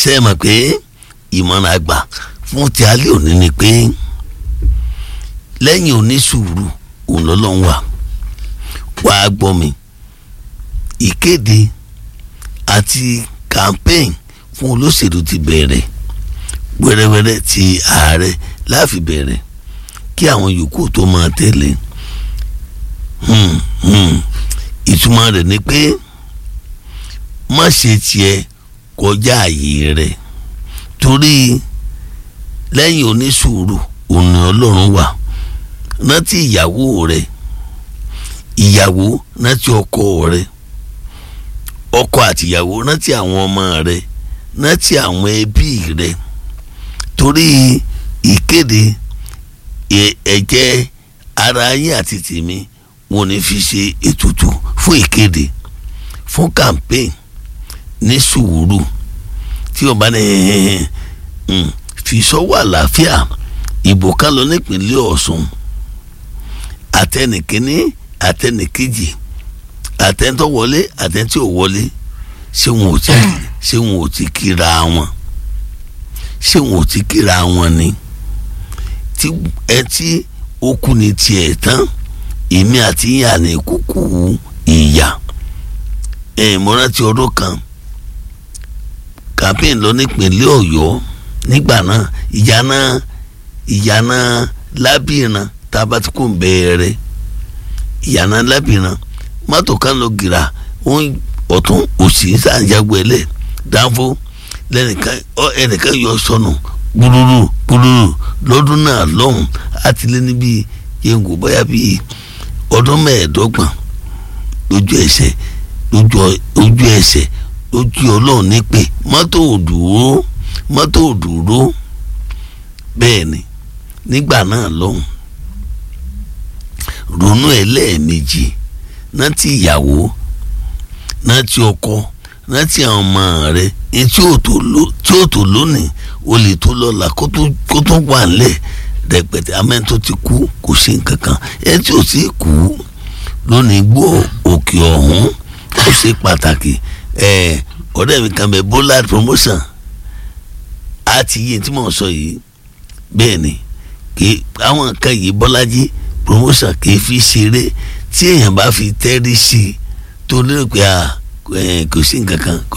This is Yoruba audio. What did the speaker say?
ṣe é mọ̀ pé ìmọ̀ràn àgbà fún ti alẹ́ òní ni pé lẹ́yìn onísùúrù òun lọ́lọ́run wà wàá gbọ́ mi ìkéde àti campaign fún olóṣèlú ti bẹ̀rẹ̀ wẹ́rẹ́wẹ́rẹ́ ti ààrẹ láàfi bẹ̀rẹ̀ kí àwọn yòókù tó máa tẹ̀lé ìtumọ̀ rẹ̀ ni pé má ṣe tiẹ̀ kọjá àyè rẹ̀ torí lẹ́yìn onísùúrù òun ni ọlọ́run wà rántí ìyàwó rẹ̀ ìyàwó rántí ọkọ rẹ̀ ọkọ àtìyàwó rántí àwọn ọmọ rẹ̀ rántí àwọn ẹbí rẹ̀ torí ìkéde ẹ̀jẹ̀ ara yín àti tèmi wọn ní fi ṣe ètùtù fún ìkéde fún campaign ní sùúrù tí o bá ní fi sọ́wọ́ àlàáfíà ìbò kan lọ nípínlẹ̀ Ọ̀ṣun àtẹnìkíní àtẹnìkejì àtẹnitọ́ wọlé àtẹnití ò wọlé ṣé wọn ò ti ṣé wọn ò ti kíra wọn ṣé wọn ò ti kíra wọn ni tí ẹ tí ó kú ní tiẹ̀ tán èmi àti ìyá ní kúkú ìyá ẹ̀ mo rántí ọdún kan campaign lọ nípínlẹ̀ Ọ̀yọ́ nígbà náà ìyá náà ìyá náà lábìrán tá a bá ti kó bẹ̀rẹ̀ ìyá náà lábìrán mọ́tò kan lọ gìrà ọ̀tún òsì sàǹjàgbọ́ ẹlẹ̀ dáńfó lẹ́nìkan ẹnìkan yọ sọnù gbúrúrú gbúrúrú lọ́dún náà lọ́hùn àti lé níbi yẹngu bóyá bíi ọdún mẹ́ẹ̀ẹ́dọ́gbọ̀n lójú ẹsẹ̀ lójú ẹsẹ̀ lójú ọlọ́run ní pé mọ́tò òdúró mọ́tò òdúró bẹ́ẹ̀ ni nígbà náà lọ́hùn ronú ẹ̀ lẹ́ẹ̀mejì rántí ìyàwó rántí ọkọ rántí àwọn ọmọ rẹ ní tí ó tó lónìí o lè tó lọ́la kó tó wà nílẹ̀ rẹpẹtẹ amẹ́ni tó ti kú kò sí nǹkan kan ẹ tí ò sí kú lónìí gbọ́ òkè ọ̀hún ó ṣe pàtàkì ọ̀rẹ́ mi kan bẹ bọ́lá promotion àti yìí tí mò ń sọ yìí bẹ́ẹ̀ ni kí àwọn nǹkan yìí bọ́lájí promotion kì í fi ṣeré tí èèyàn bá fi tẹ́rí sí i tó lérò pé kò sí nǹkan kan kò